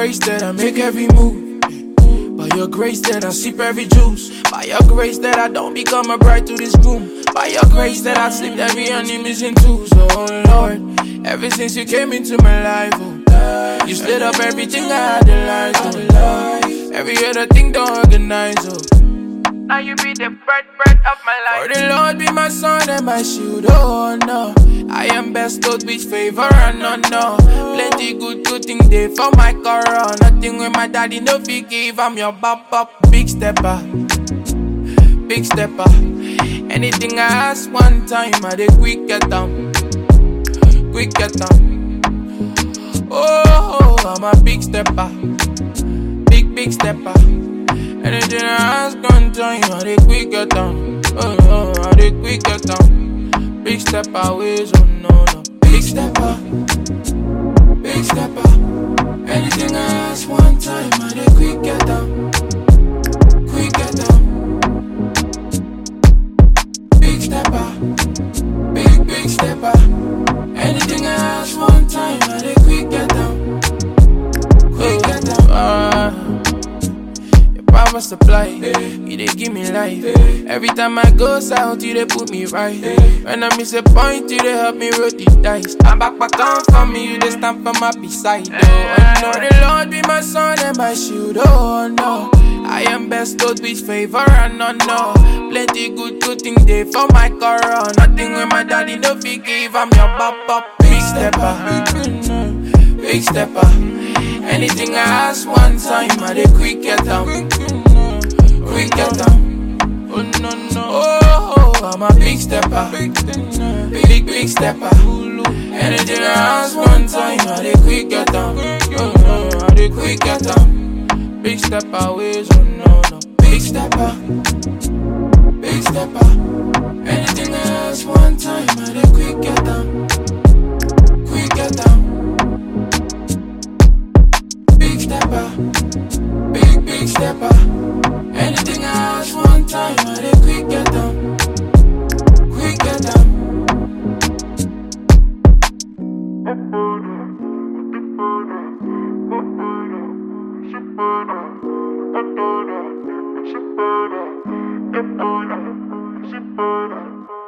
grace that I make every move. By your grace that I sip every juice. By your grace that I don't become a bride to this groom. By your grace that I slip every enemy's into. So, oh Lord, ever since you came into my life, oh, you slid up everything I had in life. Oh, every other thing don't organize, oh. Now you be the bread, bread of my life. For the Lord be my son and my shield, oh no. I am bestowed with favor and honor. Plenty good, good things there for my corona. Nothing with my daddy no forgive. I'm your bop bop, big stepper, big stepper. Anything I ask one time, I dey quick get down, quick get down. Oh, I'm a big stepper, big big stepper. Anything I ask one time, I dey quick get down. Oh, oh, I dey quick get down. Big stepper ways, oh no no. Big stepper, big stepper. Anything I ask one time, I dey quick get down. Quick get down. Big stepper, big big stepper. Anything I ask one time, I dey quick get down. Quick get down. Ah. Your power supply, you dey give me life. Every time I go south, you dey put me right. When I miss a point, you dey help me roll the dice. I'm back, back on for me, you dey stand for my beside. Oh, oh no, the Lord be my son and my shield. Oh no, I am bestowed with favor and honor. Plenty good, good things there for my corona. Nothing with my daddy no forgive. I'm your bop bop, big stepper, big stepper. Anything I ask one time, I dey quick get down, quick get down. Oh no no, oh, oh I'm a big stepper, big big stepper. Anything I ask one time, I dey quick get down, oh no, I dey quick get down. Big stepper ways, oh no no, big stepper, big stepper. Anything I ask one time, I dey quick get down, quick get down. Big stepper, big big stepper. Anything I ask one time, I dey quick get down, quick get down. Shippada, shippada, shippada.